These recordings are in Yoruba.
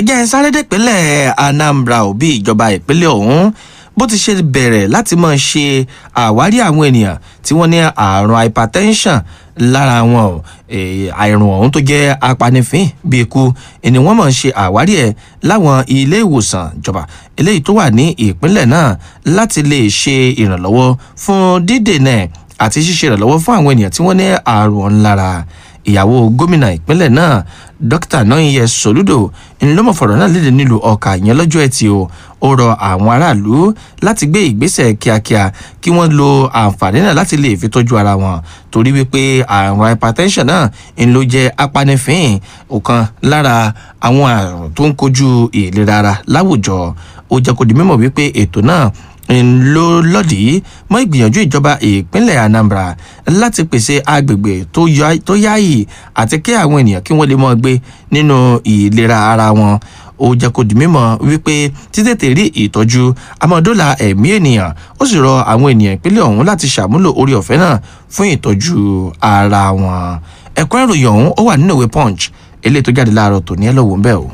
ẹjẹ́ ń sáré dépínlẹ̀ Anambra òbí ìjọba ìpínlẹ̀ ọ̀hún bó ti ṣe bẹ̀rẹ̀ láti máa ṣe àwárí àwọn ènìyàn tí wọ́n ní àrùn hypertension lára wọn o àìrùn ọ̀hún tó jẹ́ apanifín bí ikú ni wọ́n máa ń ṣe àwárí ẹ̀ láwọn ilé ìwòsàn ìjọba eléyìí tó wà ní ìpínlẹ̀ náà láti lè ṣe ìrànlọ́wọ́ fún dídènà àti ṣíṣe ìrànlọ́wọ́ fún àwọn ènìyàn tí wọ́n ní àrùn ọ̀hún lára ìyàwó gómìnà ìpínlẹ̀ náà dókítà Nọ́yìnyẹ Sòlúdò ńlọmọfọ̀rọ̀ náà lédè nílùú Ọ̀kà ìyẹn lọ́jọ́ ẹtì o ó rọ àwọn aráàlú láti gbé ìgbésẹ̀ kíákíá kí wọ́n lo àǹfààní náà láti lè fi tọ́jú ara wọn torí wípé àrùn hypertension náà ń ló jẹ́ apanifín ọ̀kan lára àwọn àrùn tó ń kojú ìlera ara láwùjọ ó jẹ́ kó di mímọ̀ wípé ètò náà ló lòdì mọ́ ìgbìyànjú ìjọba ìpínlẹ̀ Anambra láti pèsè agbègbè tó yáàyè àti kí àwọn ènìyàn kí wọ́n lè mọ́ gbé nínú ìlera ara wọn ó jẹ́ kó di mímọ̀ wípé títètè rí ìtọ́jú amọ̀dọ́là ẹ̀mí ènìyàn ó sì rọ àwọn ènìyàn ìpínlẹ̀ ọ̀hún láti ṣàmúlò orí ọ̀fẹ́ náà fún ìtọ́jú ara wọn ẹ̀kọ́ ìròyìn ọ̀hún ó wà nínú ìwé Punch eléyìí tó jáde láàárọ̀ tòní ẹ̀ lọ́wọ́ ń bẹ̀ o.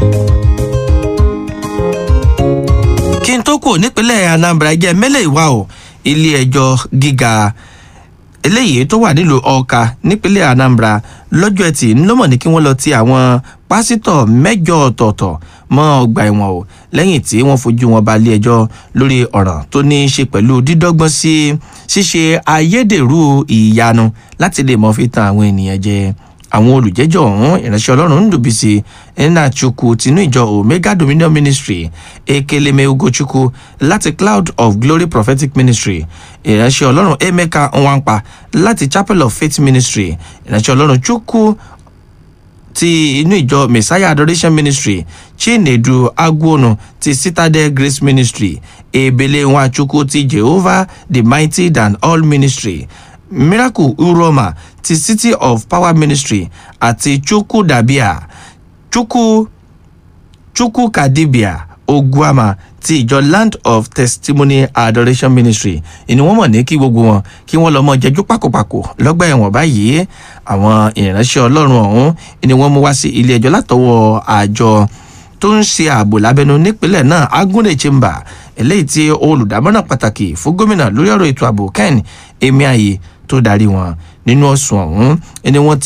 kí n tó kù nípínlẹ̀ Anambra jẹ́ mẹ́lẹ̀ ìwà o ilé ẹjọ́ gíga eléyìí tó wà nílùú Ọ̀ka nípínlẹ̀ Anambra lọ́jọ́ ẹtì ńlọ́mọ̀ ní kí wọ́n lọ ti àwọn pásítọ̀ mẹ́jọ ọ̀tọ̀ọ̀tọ̀ mọ́ ọgbà ẹ̀wọ̀n o lẹ́yìn tí wọ́n fojú wọn balẹ̀ ẹjọ́ lórí ọ̀ràn tó ní í ṣe pẹ̀lú dídọ́gbọ́n sí ṣíṣe ayédèrú ìyanu láti lè mọ́ fi tan àwọn ènìyàn jẹ àwọn olùjẹ́jọ́ ọ̀hún ìránṣẹ́ ọlọ́run ndùbísí nnachukwu tinú ìjọ omega dominion ministry ekeleme ugochukwu láti cloud of glory prophetic ministry ìránṣẹ́ ọlọ́run emeka nwankpa láti chapel of faith ministry ìránṣẹ́ ọlọ́run chukwu ti inú ìjọ messiah adoration ministry chinedu agwonu ti citadel grace ministry ebele nwachukwu ti jehovah the mighty than all ministry miracle uroma ti city of power ministry àti chukwu dabia chukwu chukwu kadibia oguama ti ìjọ land of testimony adoration ministry ìní wọ́n mọ̀ ní kí gbogbo wọn kí wọ́n lọ mọ jẹjú pákòpákò lọ́gbà ẹ̀wọ̀n báyìí àwọn ìránṣẹ́ Ọlọ́run ọ̀hún ìní wọ́n mú wá sí ilé ẹjọ́ látọwọ́ àjọ tó ń ṣe ààbò lábẹ́nú nípínlẹ̀ náà agunle chamber eléyìí tí olùdámọ̀ràn pàtàkì fún gómìnà lórí ọ̀rọ̀ ètò ààbò ken emiaye tó darí wọn nínú ọ̀sùn ọ̀hún ẹni wọ́n ti